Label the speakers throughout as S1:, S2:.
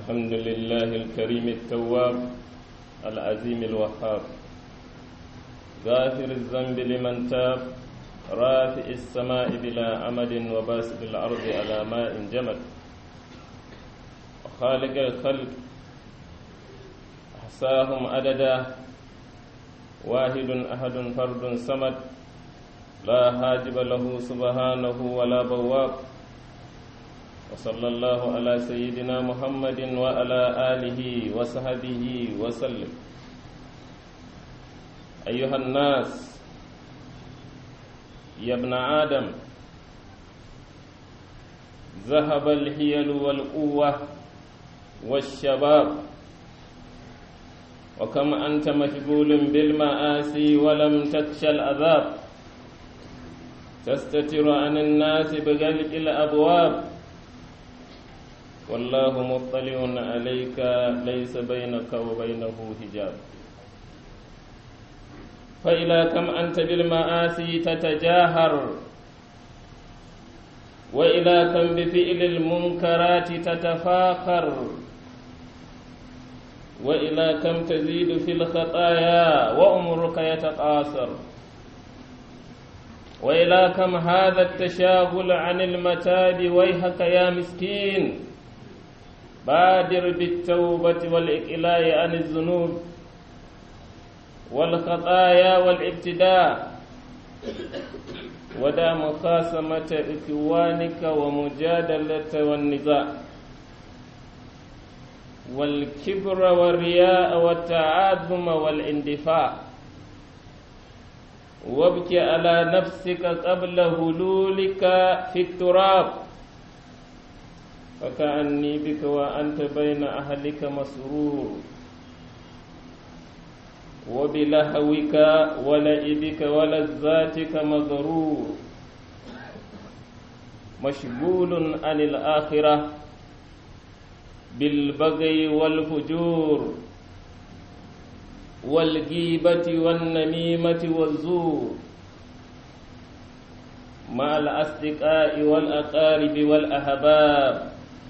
S1: الحمد لله الكريم التواب العزيم الوهاب غافر الذنب لمن تاب رافع السماء بلا أمد وباسط الأرض على ماء جمد وخالق الخلق أحصاهم عددا واحد أحد فرد صمد لا حاجب له سبحانه ولا بواب وصلى الله على سيدنا محمد وعلى آله وصحبه وسلم أيها الناس يا ابن آدم ذهب الحيل والقوة والشباب وكم أنت مشغول بالمآسي ولم تخش العذاب تستتر عن الناس بغلق الأبواب والله مطلع عليك ليس بينك وبينه حجاب فإلى كم أنت بالمآسي تتجاهر وإلى كم بفعل المنكرات تتفاخر وإلى كم تزيد في الخطايا وأمرك يتقاصر وإلى كم هذا التشاغل عن المتاب ويحك يا مسكين بادر بالتوبة والإقلاع عن الذنوب والخطايا والابتداء ودع مخاصمة إخوانك ومجادلة والنزاع والكبر والرياء والتعاظم والاندفاع وابك على نفسك قبل هلولك في التراب فكأني بك وأنت بين أهلك مسرور وبلهوك ولئبك ولذاتك مغرور مشغول عن الآخرة بالبغي والفجور والغيبة والنميمة والزور مع الأصدقاء والأقارب والأحباب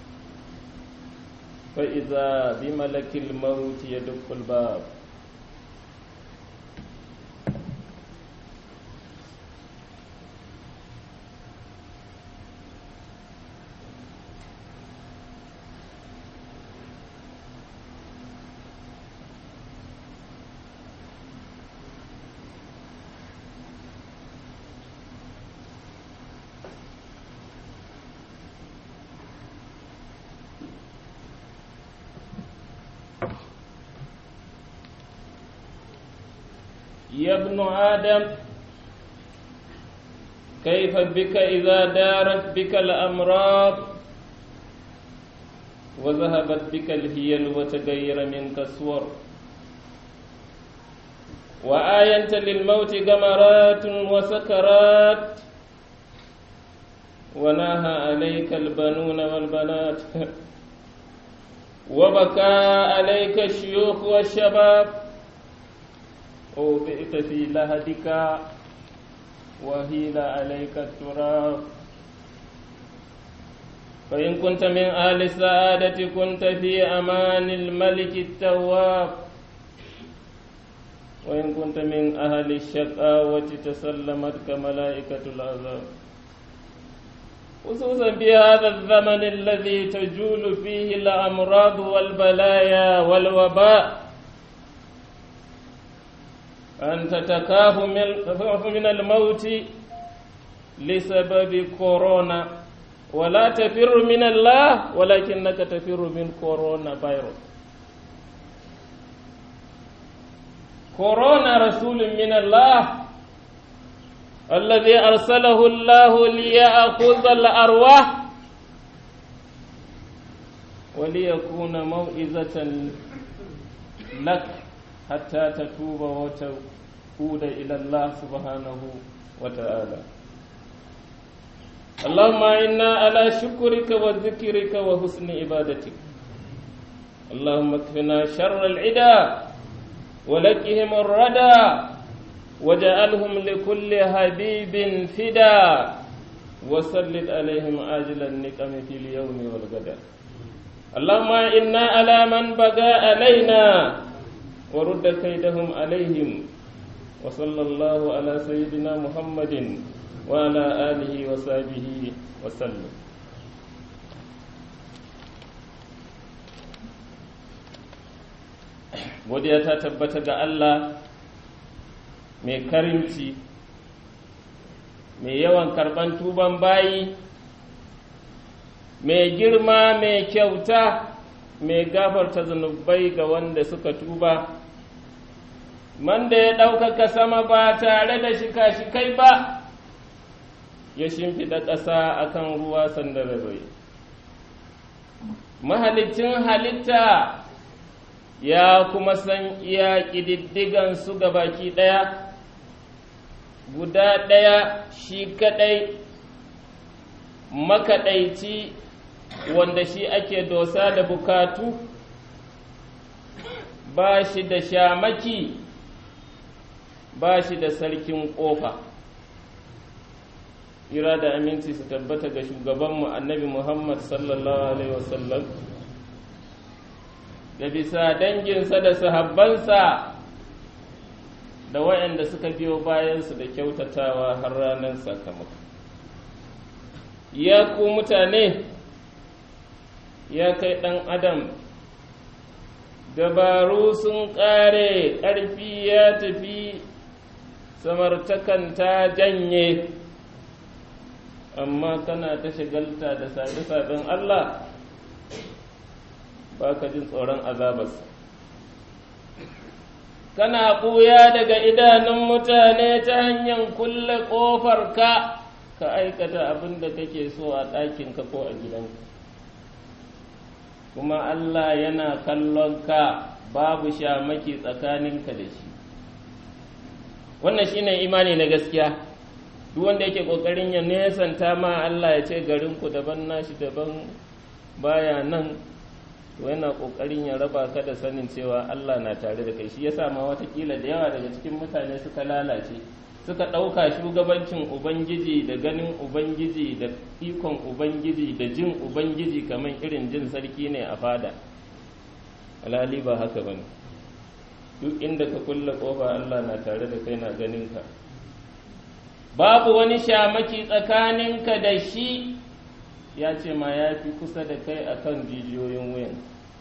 S1: فإذا بملك الموت يدق الباب يا ابن آدم كيف بك إذا دارت بك الأمراض وذهبت بك الهيل وتغير منك الصور وآينت للموت غمرات وسكرات وناهى عليك البنون والبنات وبكى عليك الشيوخ والشباب أوبئت في لهدك وهيل عليك التراب فإن كنت من أهل السعادة كنت في أمان الملك التواب وإن كنت من أهل الشقاوة تسلمتك ملائكة العذاب خصوصا في هذا الزمن الذي تجول فيه الأمراض والبلايا والوباء أنت تخاف من الموت لسبب كورونا ولا تفر من الله ولكنك تفر من كورونا فيروس كورونا رسول من الله الذي أرسله الله ليأخذ الأرواح وليكون موئزة لك حتى تتوب وتعود إلى الله سبحانه وتعالى اللهم إنا على شكرك وذكرك وحسن عبادتك اللهم اكفنا شر العدا ولكهم الردى وجعلهم لكل حبيب فدا وسلط عليهم عاجل النقم في اليوم والغدا اللهم إنا على من بغى علينا ورد كيدهم عليهم وصلى الله على سيدنا محمد وعلى آله وصحبه وسلم godiya ta tabbata ga Allah mai karimci mai yawan karban tuban bayi mai girma mai kyauta mai gafarta zunubai ga wanda suka tuba wanda ya ɗaukaka sama ba tare da shika-shikai ba ya shimfiɗa ƙasa akan ruwa sandararrai mahalicin halitta ya kuma san iya ƙididdigan su ga baki ɗaya guda ɗaya shi kaɗai makaɗaici wanda shi ake dosa da bukatu ba shi da shamaki ba shi da sarkin ƙofa ira da aminci su tabbata ga shugabanmu annabi muhammad sallallahu alaihi wasallam da bisa danginsa da sahabbansa da waɗanda suka biyo bayansu da kyautatawa har ranar sakamako ya ku mutane ya kai ɗan adam dabaru sun ƙare ƙarfi ya tafi samartakan ta janye amma kana ta shigalta da sabe-saben Allah ba ka jin tsoron azabarsa kana ɓuya daga idanun mutane ta hanyar kulle ƙofar ka ka aikata abin da kake so a ɗakinka ko a gidanka kuma Allah yana kallon ka babu shamaki tsakaninka da shi wannan shine imani na gaskiya duk wanda yake ƙoƙarin ya nesanta ma Allah ya ce garinku daban nashi daban baya nan to yana kokarin ya raba ka da sanin cewa Allah na tare da kai shi yasa ma watakila da yawa daga cikin mutane suka lalace suka ɗauka shugabancin ubangiji da ganin ubangiji da ikon ubangiji da jin ubangiji kamar irin jin sarki ne a fada alhali ba haka bane duk inda ka kulle kofa Allah na tare da kai na ganin ka babu wani shamaki tsakaninka da shi ya ce ma ya fi kusa da kai a kan jijiyoyin wuyan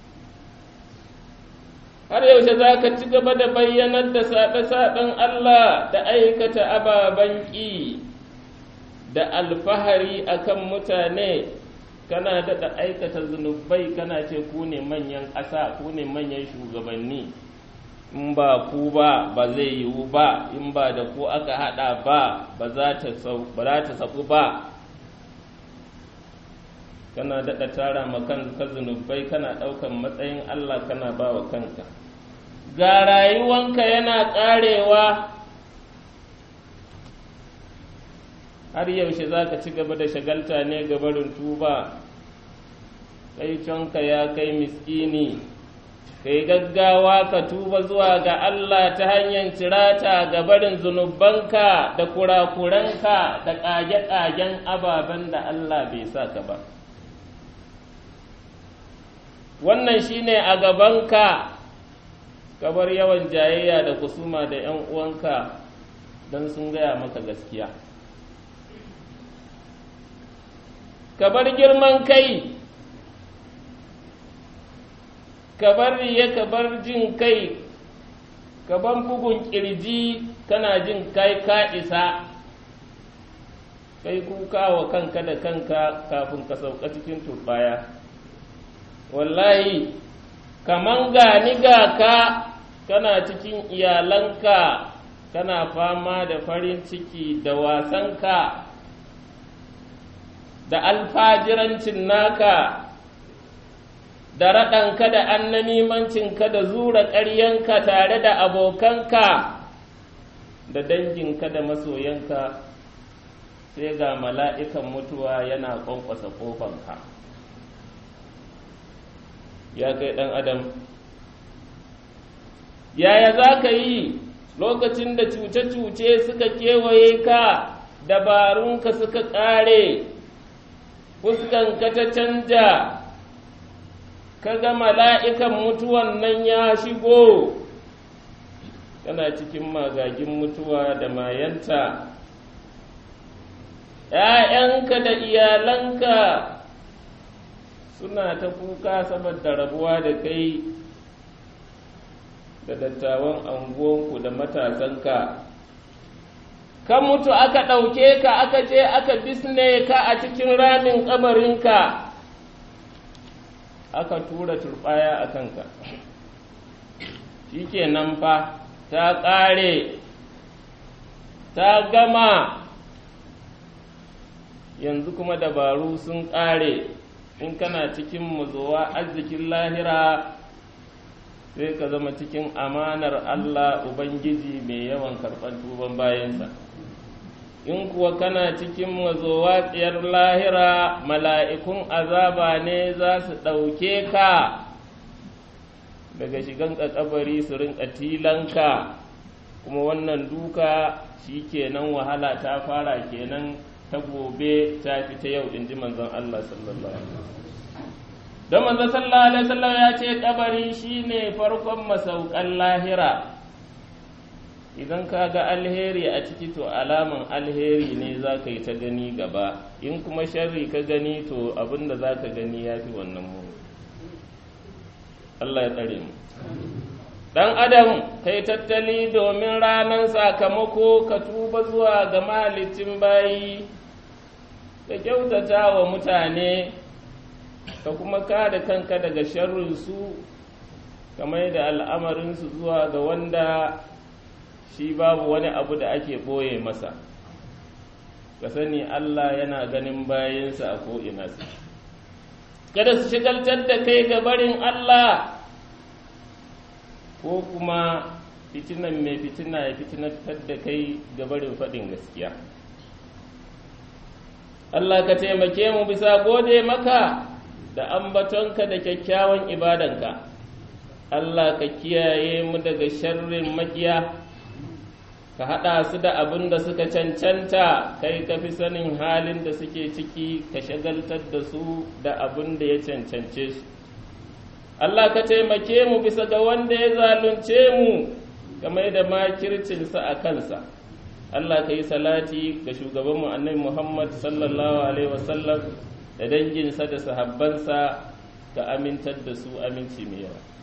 S1: har yaushe za ka ci gaba da bayyanar da saɓe-saɓen Allah da aikata ababen ƙi da alfahari a kan mutane kana daɗa aikata zunubai kana ce ku ne manyan ƙasa ku ne manyan shugabanni in ba ku ba ba zai yiwu ba in ba da ku aka haɗa ba ba za ta saku ba kana daɗa tara ma kanka zunubai kana ɗaukan matsayin Allah kana ba wa kanka ga rayuwanka yana ƙarewa har yaushe za ka ci gaba da shagalta ne ga barin tuba kai canka ya kai miskini kai gaggawa ka tuba zuwa ga Allah ta hanyar cirata ga barin zunubanka da kurakuranka da ƙage-ƙagen ababen da Allah bai sa ka ba. wannan shine a gabanka kabar yawan jayayya da kusuma da ‘yan uwanka don sun gaya maka gaskiya kabar girman kai kabar riya kabar jin kai kaban bugun kirji kana jin kai ka isa kai kuka wa kanka da kanka kafin ka sauka cikin turbaya wallahi kaman gani ga ka kana cikin iyalanka kana fama da farin ciki da wasanka da alfajirancin naka da raɗanka da annamimancinka da zura ƙaryanka tare da abokanka da danginka da masoyanka sai ga mala'ikan mutuwa yana ƙwanƙwasa ƙofanka ya kai ɗan adam yaya za ka yi lokacin da cuce-cuce suka kewaye ka dabarunka suka ƙare fuskanka ta canja kaga mala'ikan mutuwan nan ya shigo kana cikin magagin mutuwa da mayanta ‘ya'yanka da iyalanka suna ta kuka saboda rabuwa da kai da dattawan anguwanku da matasanka ka mutu aka ɗauke ka aka je aka bisne ka a cikin ramin ƙamarinka aka tura turɓaya a kanka shi kenan fa ta ƙare ta gama yanzu kuma dabaru sun ƙare in kana cikin mazowa arzikin lahira sai ka zama cikin amanar Allah Ubangiji mai yawan karɓar tuban bayansa in kuwa kana cikin mazowa tsiyar lahira mala'ikun azaba ne za su ɗauke ka daga shigan kabari su rinka tilanka kuma wannan duka shi kenan wahala ta fara kenan ta gobe ta fi ta yau in ji manzon Allah sallallahu alaihi don manzon sallallahu alaihi wasallam ya ce kabari shine farkon masaukan lahira idan ka ga alheri a ciki to alaman alheri ne za ka yi ta gani gaba in kuma sharri ka gani to abinda za ka gani ya fi wannan mu Allah ya tsare mu dan adam kai tattali domin ranar sakamako ka tuba zuwa ga mahalicin bayi ka kyautata wa mutane ka kuma kada kanka daga sharrinsu ka mai da al'amarinsu zuwa ga wanda shi babu wani abu da ake ɓoye masa ka sani Allah yana ganin bayansa a ko'ina su kada su shigaltar da kai ga barin Allah ko kuma fitinan mai fitina ya fitinatar da kai ga barin faɗin gaskiya Allah ka taimake mu bisa gode maka da ambatonka da kyakkyawan ibadanka Allah ka kiyaye mu daga sharrin makiya ka haɗa su da abin da suka cancanta kai ka fi sanin halin da suke ciki ka shagaltar da su da abin da ya cancance su Allah ka taimake mu bisa ga wanda ya zalunce mu game da makircinsa a kansa Allah ka yi salati ga shugabanmu annabi Muhammad sallallahu alaihi wasallam da danginsa da sahabbansa ka amintar da su aminci mai yawa